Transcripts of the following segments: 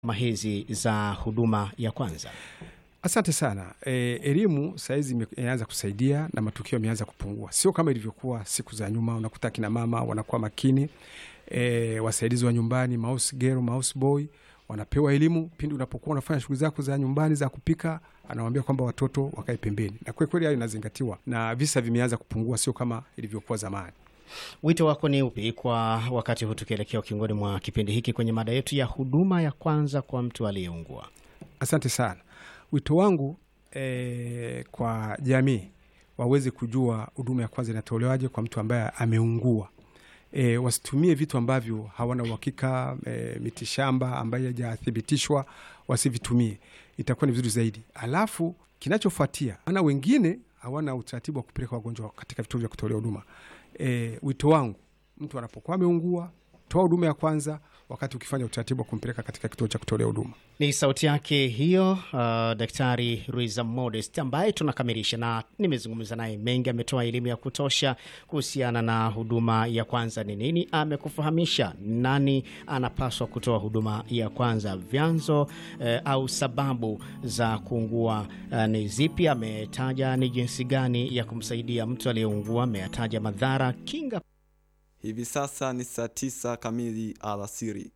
kama hizi za huduma ya kwanza? Asante sana. E, elimu sahizi imeanza kusaidia na matukio yameanza kupungua, sio kama ilivyokuwa siku za nyuma. Unakuta akina mama wanakuwa makini, e, wasaidizi wa nyumbani, mouse girl, mouse boy wanapewa elimu pindi unapokuwa unafanya shughuli zako za nyumbani za kupika, anawambia kwamba watoto wakae pembeni, na kwa kweli hayo inazingatiwa na visa vimeanza kupungua, sio kama ilivyokuwa zamani. Wito wako ni upi kwa wakati huu tukielekea ukingoni mwa kipindi hiki kwenye mada yetu ya huduma ya kwanza kwa mtu aliyeungua? Asante sana. Wito wangu e, kwa jamii waweze kujua huduma ya kwanza inatolewaje kwa mtu ambaye ameungua. E, wasitumie vitu ambavyo hawana uhakika e, mitishamba ambayo haijathibitishwa wasivitumie, itakuwa ni vizuri zaidi. Alafu kinachofuatia, ana wengine hawana utaratibu wa kupeleka wagonjwa katika vituo vya kutolea huduma. E, wito wangu mtu anapokuwa ameungua, toa huduma ya kwanza wakati ukifanya utaratibu wa kumpeleka katika kituo cha kutolea huduma. Ni sauti yake hiyo, uh, Daktari Ruiza Modest ambaye tunakamilisha na nimezungumza naye mengi. Ametoa elimu ya kutosha kuhusiana na huduma ya kwanza ni nini, amekufahamisha nani anapaswa kutoa huduma ya kwanza, vyanzo eh, au sababu za kuungua eh, ni zipi. Ametaja ni jinsi gani ya kumsaidia mtu aliyeungua, ameyataja madhara, kinga Hivi sasa ni saa tisa kamili alasiri.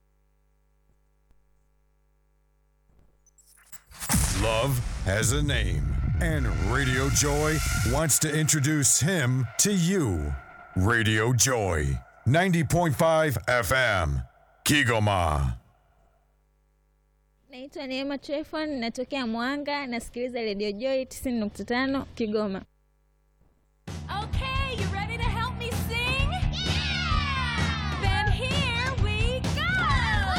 Love has a name, and Radio Joy wants to introduce him to you. Radio Joy, 90.5 FM, Kigoma. Naitwa Neema Trefon, natokea Mwanga, nasikiliza Radio Joy 90.5 Kigoma.